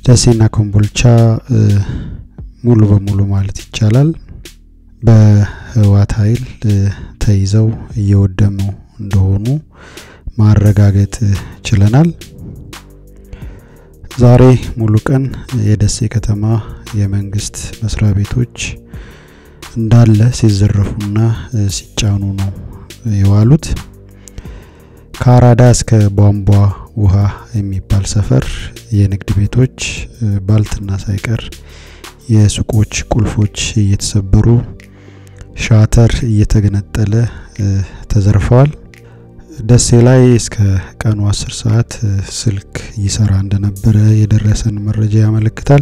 ደሴና ኮምቦልቻ ሙሉ በሙሉ ማለት ይቻላል በህወሓት ኃይል ተይዘው እየወደሙ እንደሆኑ ማረጋገጥ ችለናል። ዛሬ ሙሉ ቀን የደሴ ከተማ የመንግስት መስሪያ ቤቶች እንዳለ ሲዘረፉና ሲጫኑ ነው የዋሉት። ከአራዳ እስከ ቧንቧ ውሃ የሚባል ሰፈር የንግድ ቤቶች ባልትና ሳይቀር የሱቆች ቁልፎች እየተሰበሩ ሻተር እየተገነጠለ ተዘርፈዋል። ደሴ ላይ እስከ ቀኑ 10 ሰዓት ስልክ ይሰራ እንደነበረ የደረሰን መረጃ ያመለክታል።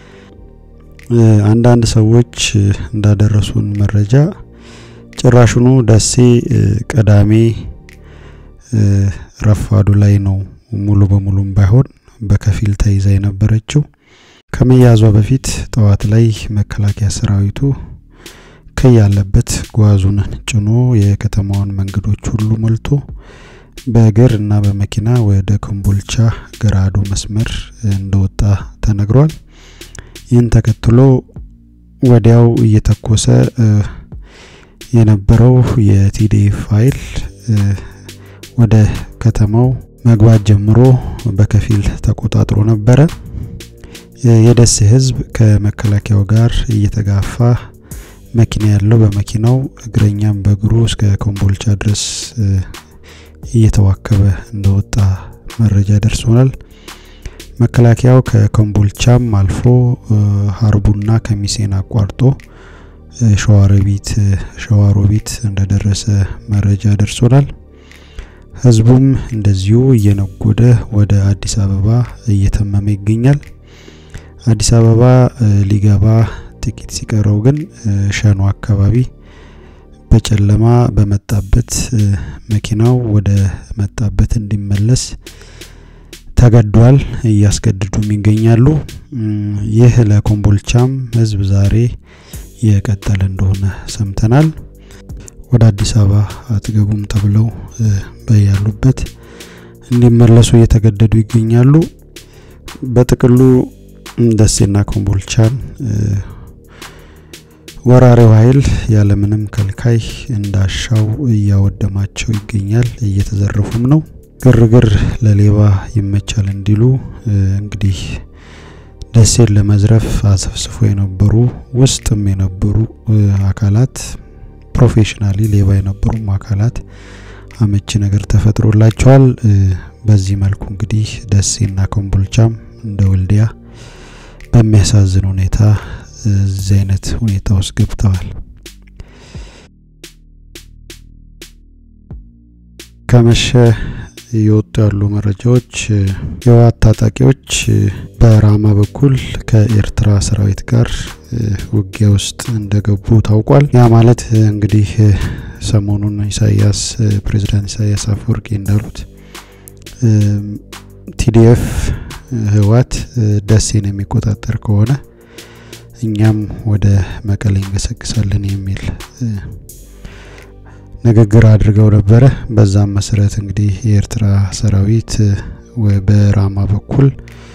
አንዳንድ ሰዎች እንዳደረሱን መረጃ ጭራሹኑ ደሴ ቅዳሜ ረፋዱ ላይ ነው ሙሉ በሙሉም ባይሆን በከፊል ተይዛ የነበረችው። ከመያዟ በፊት ጠዋት ላይ መከላከያ ሰራዊቱ ከያለበት ጓዙን ጭኖ የከተማዋን መንገዶች ሁሉ ሞልቶ በእግር እና በመኪና ወደ ኮምቦልቻ ገራዶ መስመር እንደወጣ ተነግሯል። ይህን ተከትሎ ወዲያው እየተኮሰ የነበረው የቲዲኤፍ ኃይል ወደ ከተማው መግባት ጀምሮ በከፊል ተቆጣጥሮ ነበረ። የደሴ ሕዝብ ከመከላከያው ጋር እየተጋፋ መኪና ያለው በመኪናው እግረኛም በእግሩ እስከ ኮምቦልቻ ድረስ እየተዋከበ እንደወጣ መረጃ ደርሶናል። መከላከያው ከኮምቦልቻም አልፎ ሀርቡና ከሚሴን አቋርጦ ሸዋሮቢት ሸዋሮቢት እንደደረሰ መረጃ ደርሶናል። ህዝቡም እንደዚሁ እየነጎደ ወደ አዲስ አበባ እየተመመ ይገኛል። አዲስ አበባ ሊገባ ጥቂት ሲቀረው ግን ሸኖ አካባቢ በጨለማ በመጣበት መኪናው ወደ መጣበት እንዲመለስ ተገዷል። እያስገድዱም ይገኛሉ። ይህ ለኮምቦልቻም ህዝብ ዛሬ የቀጠለ እንደሆነ ሰምተናል። ወደ አዲስ አበባ አትገቡም ተብለው በያሉበት እንዲመለሱ እየተገደዱ ይገኛሉ። በጥቅሉ ደሴና ኮምቦልቻን ወራሪው ኃይል ያለምንም ከልካይ እንዳሻው እያወደማቸው ይገኛል። እየተዘረፉም ነው። ግርግር ለሌባ ይመቻል እንዲሉ እንግዲህ ደሴን ለመዝረፍ አሰፍስፎ የነበሩ ውስጥም የነበሩ አካላት ፕሮፌሽናሊ ሌባ የነበሩም አካላት አመቺ ነገር ተፈጥሮላቸዋል። በዚህ መልኩ እንግዲህ ደሴና ኮምቦልቻም እንደ ወልዲያ በሚያሳዝን ሁኔታ እዚህ አይነት ሁኔታ ውስጥ ገብተዋል። ከመሸ እየወጡ ያሉ መረጃዎች የህወሓት ታጣቂዎች በራማ በኩል ከኤርትራ ሰራዊት ጋር ውጊያ ውስጥ እንደገቡ ታውቋል። ያ ማለት እንግዲህ ሰሞኑን ኢሳያስ ፕሬዚዳንት ኢሳያስ አፈወርቂ እንዳሉት ቲዲኤፍ ህወሓት ደሴን የሚቆጣጠር ከሆነ እኛም ወደ መቀሌ እንገሰግሳለን የሚል ንግግር አድርገው ነበረ። በዛም መሰረት እንግዲህ የኤርትራ ሰራዊት በራማ በኩል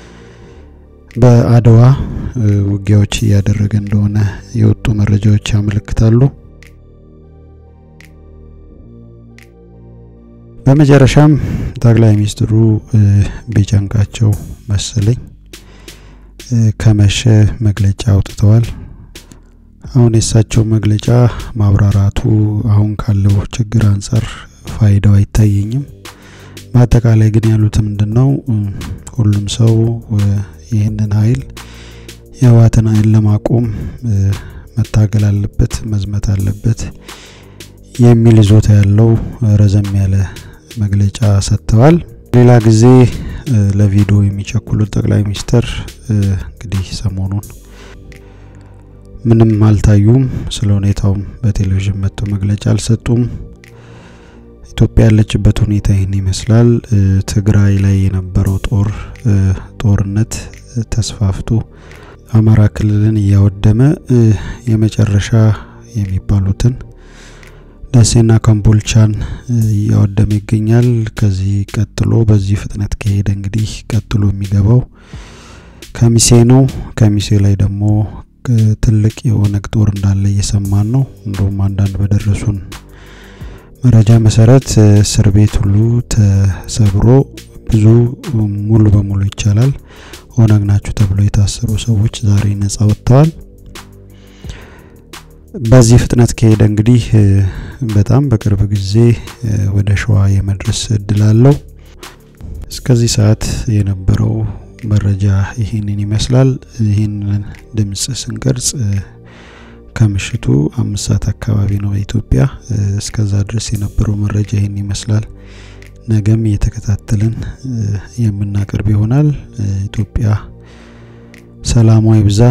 በአድዋ ውጊያዎች እያደረገ እንደሆነ የወጡ መረጃዎች ያመለክታሉ። በመጨረሻም ጠቅላይ ሚኒስትሩ ቢጨንቃቸው መሰለኝ ከመሸ መግለጫ አውጥተዋል። አሁን የእሳቸው መግለጫ ማብራራቱ አሁን ካለው ችግር አንጻር ፋይዳው አይታየኝም። በአጠቃላይ ግን ያሉት ምንድን ነው? ሁሉም ሰው ይህንን ኃይል የህወሓትን ኃይል ለማቆም መታገል አለበት፣ መዝመት አለበት የሚል ይዞታ ያለው ረዘም ያለ መግለጫ ሰጥተዋል። ሌላ ጊዜ ለቪዲዮ የሚቸኩሉት ጠቅላይ ሚኒስትር እንግዲህ ሰሞኑን ምንም አልታዩም። ስለ ሁኔታውም በቴሌቪዥን መጥተው መግለጫ አልሰጡም። ኢትዮጵያ ያለችበት ሁኔታ ይህን ይመስላል። ትግራይ ላይ የነበረው ጦር ጦርነት ተስፋፍቶ አማራ ክልልን እያወደመ የመጨረሻ የሚባሉትን ደሴና ኮምቦልቻን እያወደመ ይገኛል። ከዚህ ቀጥሎ በዚህ ፍጥነት ከሄደ እንግዲህ ቀጥሎ የሚገባው ከሚሴ ነው። ከሚሴ ላይ ደግሞ ትልቅ የኦነግ ጦር እንዳለ እየሰማን ነው። እንዲሁም አንዳንድ በደረሱን መረጃ መሰረት እስር ቤት ሁሉ ተሰብሮ ብዙ ሙሉ በሙሉ ይቻላል ኦነግ ናችሁ ተብለው የታሰሩ ሰዎች ዛሬ ነጻ ወጥተዋል። በዚህ ፍጥነት ከሄደ እንግዲህ በጣም በቅርብ ጊዜ ወደ ሸዋ የመድረስ እድል አለው። እስከዚህ ሰዓት የነበረው መረጃ ይህንን ይመስላል። ይህንን ድምጽ ስንቀርጽ ከምሽቱ አምስት ሰዓት አካባቢ ነው በኢትዮጵያ። እስከዛ ድረስ የነበረው መረጃ ይህን ይመስላል። ነገም እየተከታተልን የምናቀርብ ይሆናል። ኢትዮጵያ ሰላሟ ይብዛ፣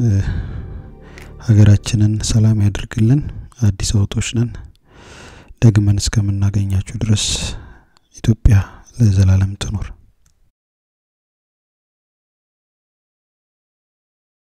ሀገራችንን ሰላም ያድርግልን። አዲስ አበቦች ነን። ደግመን እስከምናገኛችሁ ድረስ ኢትዮጵያ ለዘላለም ትኖር።